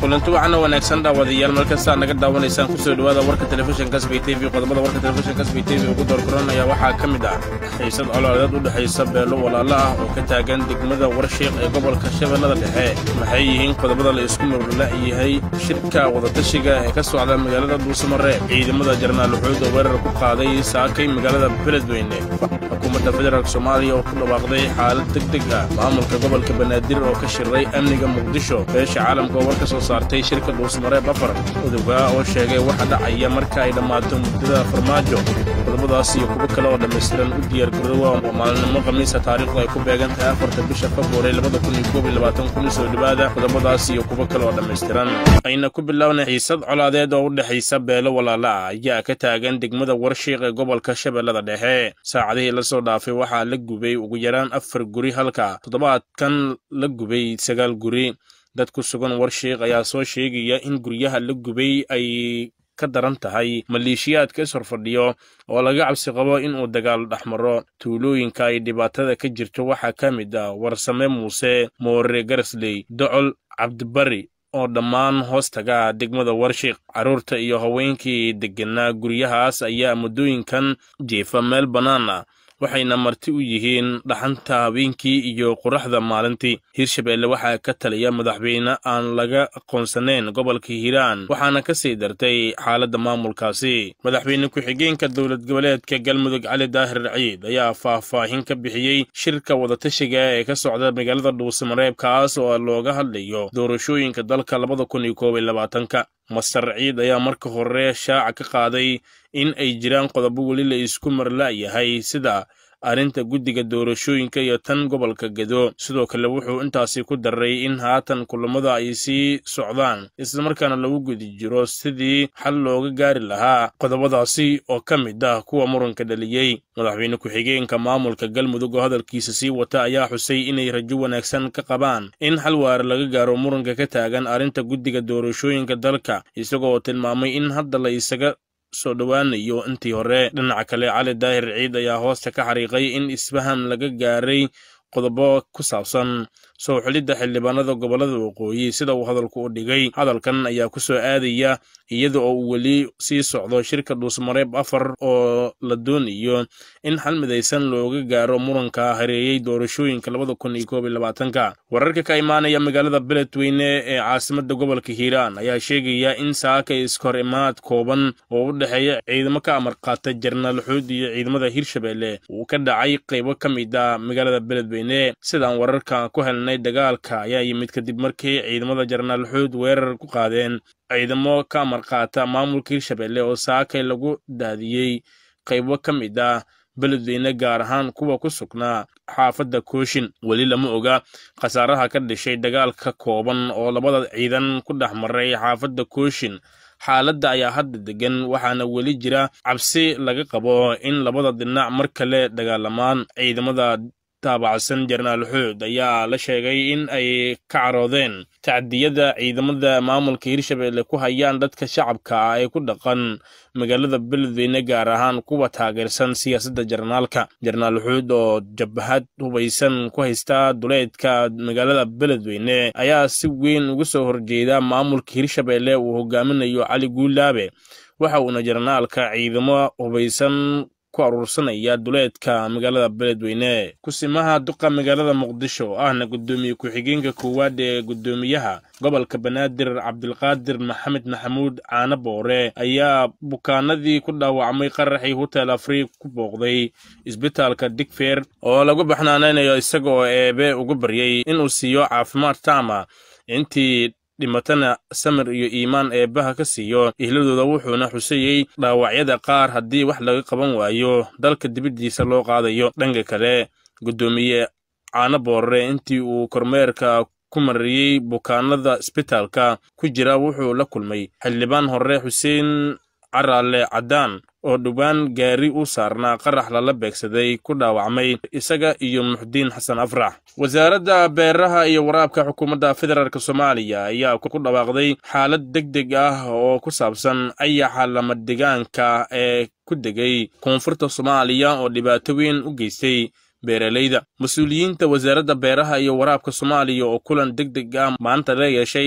kulanti waxaana wanaagsan dhaawadayaal meel kastaa naga daawanaysaan kusoo dhowaada warka telefishinka sbay t v qodobada warka telefishinka sbay t v ugu doorkuranaya waxaa ka mid ah xiisad colaadeed u dhexaysa beelo walaalo ah oo ka taagan degmada warshiiq ee gobolka shabeellada dhexe maxay yihiin qodobada la isku murla yahay shirka wadatashiga ee ka socda magaalada dhuusamare ciidamada jarnaal xuud oo weerar ku qaaday saakay magaalada beledweyne xukuumadda federaalk soomaaliya oo ku dhawaaqday xaalad deg deg ah maamulka gobolka banaadir oo ka shiray amniga muqdisho beesha caalamka oo war ka soo saartay shirka dhuusmare bafar odogaa oo sheegay waxa dhacaya marka ay dhammaato muddada farmaajo qodobadaas iyo kuwo kale oo dhammaystiran u diyaargaroowa oo maalinimo khamiisa taariikhdu ay ku beegan tahay afarta bisha februari labada kun iyo koob iyo labaatan kun soo dhowaada qodobadaas iyo kuwo kale oo dhammaystiran ayna ku bilownay xiisad colaadeed oo u dhexaysa beelo walaala ah ayaa ka taagan degmada warshiiq ee gobolka shabeellada dhexe saacadihii la soo dhaafay waxaa la gubay ugu yaraan afar guri halka toddobaadkan la gubay sagaal guri dad ku sugan warshiiq ayaa soo sheegaya in guryaha la gubay ay ka daran tahay maleeshiyaadka is horfadhiyo oo laga cabsi qabo inuu dagaal dhex maro tuulooyinka ay dhibaatada ka jirto waxaa ka mid ah warsame muuse moore garasley docol cabdibari oo dhammaan hoostaga degmada warshiiq carruurta iyo haweenkii degganaa guryahaas ayaa muddooyinkan jiifa meel bannaan ah waxayna marti u yihiin dhaxanta habeenkii iyo quraxda maalintii hirshabeelle waxaa ka taliya madaxweyne aan laga aqoonsanayn gobolka hiiraan waxaana ka sii dartay xaaladda maamulkaasi madaxweyne ku-xigeenka dowlad goboleedka galmudug cali daahir ciid ayaa faahfaahin ka bixiyey shirka wadatashiga ee ka socda magaalada dhuusamareeb kaas oo looga hadlayo doorashooyinka dalka labada kun iyo koob iyo labaatanka master ciid ayaa marka hore shaaca ka qaaday in ay jiraan qodobo weli la isku marla'yahay sida arrinta guddiga doorashooyinka iyo tan gobolka gedo sidoo kale wuxuu intaasi ku daray in haatan kulammada ay sii socdaan islamarkaana lagu gudi jiro sidii xal looga gaari lahaa qodobadaasi oo ka mid ah kuwa muranka dhaliyey madaxweyne ku-xigeenka maamulka galmudug oo hadalkiisa sii wata ayaa xusay inay rajo wanaagsan ka qabaan in xal waare laga gaaro muranka ka taagan arrinta guddiga doorashooyinka dalka isagoo tilmaamay in hadda la isaga soo dhowaanayo intii hore dhinaca kale cali daahir ciid ayaa hoosta ka xariiqay in isfaham laga gaaray qodobo ku saabsan soo xulidda xildhibaanada gobollada waqooyi sida uu hadalku u dhigay hadalkan ayaa ku soo aadaya iyada oo uu weli sii socdo shirka dhuusmareeb afar oo la doonayo in xal midaysan looga gaaro muranka hareeyey doorashooyinka labada kun iyo koob iyo labaatanka wararka ka imaanaya magaalada beledweyne ee caasimadda gobolka hiiraan ayaa sheegaya in saaka iskahor imaad kooban oo u dhexeeya ciidamo ka amar qaata jarnaal xuud iyo ciidamada hirshabeelle uu ka dhacay qaybo ka mid ah magaalada beledweyne sidaan wararka ku helnay dagaalka ayaa yimid kadib markii ciidamada jarnaal xuud weerar ku qaadeen ciidamo ka amar qaata maamulka hirshabeelle oo saakay lagu daadiyey qaybo ka mid ah beledweyne gaar ahaan kuwa ku sugnaa xaafadda kooshin weli lama oga khasaaraha ka dhashay dagaalka kooban oo labada ciidan ku dhex maray xaafadda kooshin xaaladda ayaa hadda degan waxaana weli jira cabsi laga qabo in labada dhinac mar kale dagaalamaan ciidamada taabacsan jarnaal xuud ayaa la sheegay in ay ka caroodeen tacdiyada ciidamada maamulka hirshabeelle ku hayaan dadka shacabka ah ee ku dhaqan magaalada beledweyne gaar ahaan kuwa taageersan siyaasadda jarnaalka jarnaal xuud oo jabhad hubaysan ku haysta duleedka magaalada beledweyne ayaa si weyn uga soo horjeeda maamulka hirshabeelle uu hogaaminayo cali guulaabe waxa uuna jarnaalka ciidamo hubaysan ku aruursanaya duleedka magaalada beledweyne kusimaha duqa magaalada muqdisho ahna guddoomiye ku-xigeenka koowaad ee guddoomiyaha gobolka banaadir cabdilqaadir maxamed maxamuud caano boore ayaa bukaanadii ku dhaawacmay qaraxii hotel afriik ku booqday isbitaalka digfer oo lagu baxnaanaynayo isaga oo eebe ugu baryay inuu siiyo caafimaad taama intii dhimatana samir iyo iimaan eebbaha ka siiyo ihladooda wuxuuna xusayey dhaawacyada qaar haddii wax laga qaban waayo dalka dibaddiisa loo qaadayo dhanka kale guddoomiye caano boorare intii uu kormeerka ku mariyey bukaanada isbitaalka ku jira wuxuu la kulmay xildhibaan hore xuseen caraale caddaan oo dhowaan gaari u saarnaa qarax lala beegsaday ku dhaawacmay isaga iyo muxdiin xasan afrax wasaaradda beeraha iyo waraabka xukuumadda federaalk soomaaliya ayaa ku dhawaaqday xaalad deg deg ah oo ku saabsan ayaxa lamadegaanka ee ku degay koonfurta soomaaliya oo dhibaato weyn u geystay beeralayda mas-uuliyiinta wasaaradda beeraha iyo waraabka soomaaliya oo kulan deg deg ah maanta la yeeshay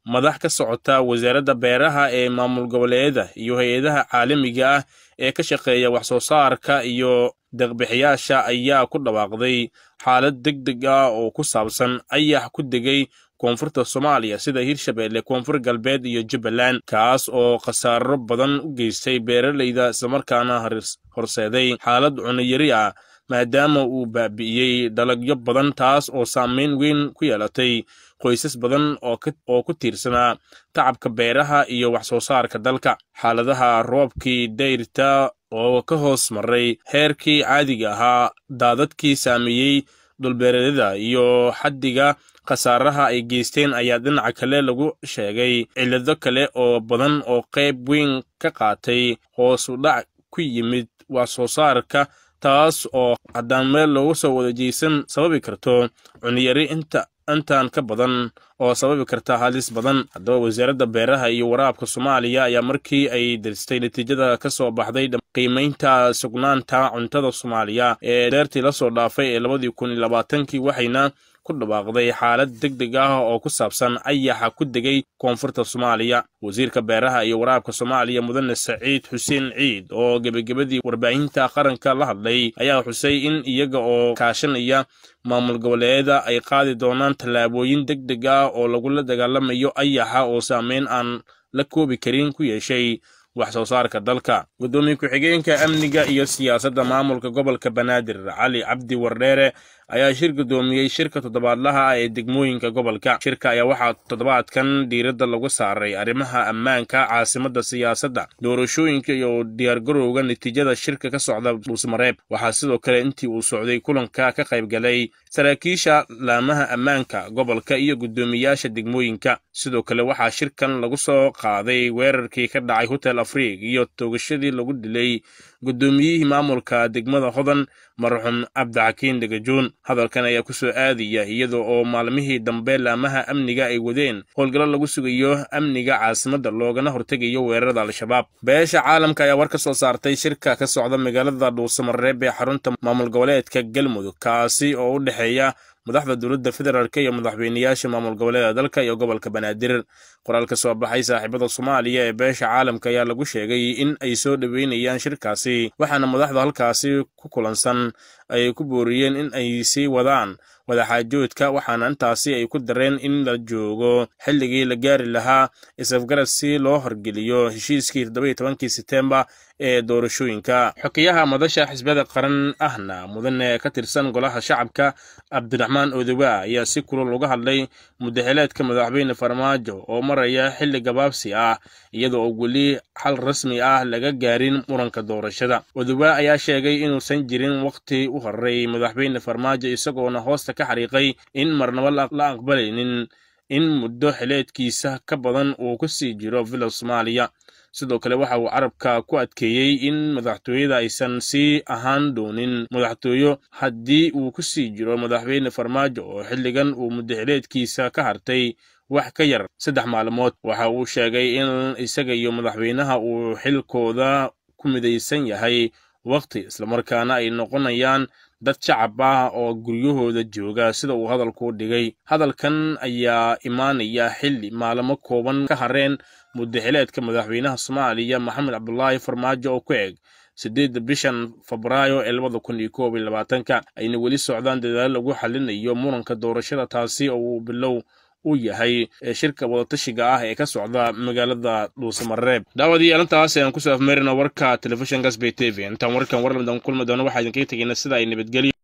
madax ka socota wasaaradda beeraha ee maamul goboleedyada iyo hay-adaha caalamiga ah ee ka shaqeeya wax soo saarka iyo deeqbixiyaasha ayaa ku dhawaaqday xaalad deg deg ah oo ku saabsan ayax ku degay koonfurta soomaaliya sida hirshabeelle koonfur galbeed iyo jubbaland kaas oo khasaaro badan u geystay beeralayda islamarkaana horseeday xaalad cunayari ah maadaama uu baabi'iyey dalagyo badan taas oo saameyn weyn ku yeelatay qoysas badan oo ku tiirsanaa tacabka beeraha iyo wax soo saarka dalka xaaladaha roobkii dayrta oo ka hoos maray heerkii caadiga ahaa daadadkii saameeyey dhulbeereedyada iyo xaddiga khasaaraha ay geysteen ayaa dhinaca kale lagu sheegay cillado kale oo badan oo qayb weyn ka qaatay hoos u dhac ku yimid wax soo saarka taas oo haddaan meel loogu soo wada jeysan sababi karto cuniyari inta intaan ka badan oo sababi karta halis badan haddaba wasaaradda beeraha iyo waraabka soomaaliya ayaa markii ay diristay natiijada ka soo baxday qiimaynta sugnaanta cuntada soomaaliya ee deertii la soo dhaafay ee labadii kun iyo labaatankii waxayna ku dhawaaqday xaalad deg deg ah oo ku saabsan ayaxa ku degay koonfurta soomaaliya wasiirka beeraha iyo waraabka soomaaliya mudane saciid xuseen ciid oo gebagabadii warbaahinta qaranka la hadlay ayaa xusay in iyaga oo kaashanaya maamul goboleedyada ay qaadi doonaan tallaabooyin deg deg ah oo lagula dagaalamayo ayaxa oo saameyn aan la koobi karin ku yeeshay wax soo saarka dalka guddoomiye ku-xigeenka amniga iyo siyaasadda maamulka gobolka banaadir cali cabdi wardheere ayaa shir guddoomiyey shirka toddobaadlaha ah ee degmooyinka gobolka shirka ayaa waxaa toddobaadkan diiradda lagu saaray arrimaha ammaanka caasimadda siyaasadda doorashooyinka iyo diyaargarowga natiijada shirka ka socda dhuusmareeb waxaa sidoo kale intii uu socday kulanka ka qayb galay saraakiisha laamaha ammaanka gobolka iyo guddoomiyaasha degmooyinka sidoo kale waxaa shirkan lagu soo qaaday weerarkii ka dhacay hotel afriig iyo toogashadii lagu dilay guddoomiyihii maamulka degmada hodan marxuum cabdixakiin degajoon hadalkan ayaa ku soo aadaya iyada oo maalmihii dambe laamaha amniga ay wadeen howlgallo lagu sugayo amniga caasimadda loogana hortegayo weerarada al-shabaab beesha caalamka ayaa war ka soo saartay shirka ka socda magaalada dhuusamareeb ee xarunta maamul goboleedka galmudug kaasi oo u dhexeeya madaxda dowladda federaalk iyo madaxweynayaasha maamul goboleeda dalka iyo gobolka banaadir qoraal ka soo baxay saaxiibada soomaaliya ee beesha caalamka ayaa lagu sheegay in ay soo dhoweynayaan shirkaasi waxaana madaxda halkaasi ku kulansan ay ku booriyeen in ay sii wadaan wadaxaajoodka waxaana intaasi ay ku dareen in la joogo xilligii la gaari lahaa isafgarad si loo horgeliyo heshiiskii toddoba tobankii setembar ee doorashooyinka xokiyaha madasha xisbiyada qaran ahna mudane ka tirsan golaha shacabka cabdiraxmaan odowa ayaa si kulul uga hadlay mudaxileedka madaxweyne farmaajo oo maraya xilli gabaabsi ah iyada oo weli xal rasmi ah laga gaarin muranka doorashada odowa ayaa sheegay inuusan jirin waqti u horay madaxweyne farmaajo isagoona hoosta ka xariiqay in marnabo la aqbalaynin in muddo xileedkiisa ka badan uu ku sii jiro villa soomaaliya sidoo kale waxa uu carabka ku adkeeyey in madaxtooyada aysan sii ahaan doonin madaxtooyo haddii uu ku sii jiro madaxweyne farmaajo oo xilligan uu muddaxileedkiisa ka hartay wax ka yar saddex maalmood waxa uu sheegay in isaga iyo madaxweynaha uu xilkooda ku midaysan yahay waqti islamarkaana ay noqonayaan dad shacab ah oo guryahooda jooga sida uu hadalku dhigay hadalkan ayaa imaanaya xilli maalmo kooban ka hareen muddaxileedka madaxweynaha soomaaliya maxamed cabdulaahi farmaajo oo ku eg siddeedda bishan febraayo ee labada kun iyo koob iyo labaatanka ayna weli socdaan dadaalo lagu xalinayo muranka doorashada taasi oo uu bilow u yahay shirka wadatashiga ah ee ka socda magaalada dhuusamareeb daawadayaal intaas ayaan kusoo afmeerina warka telefishinka sbay t v intaan warkan warlamidan kulmi doono waxaa idinkaga tegeyna sida ay nabadgelyo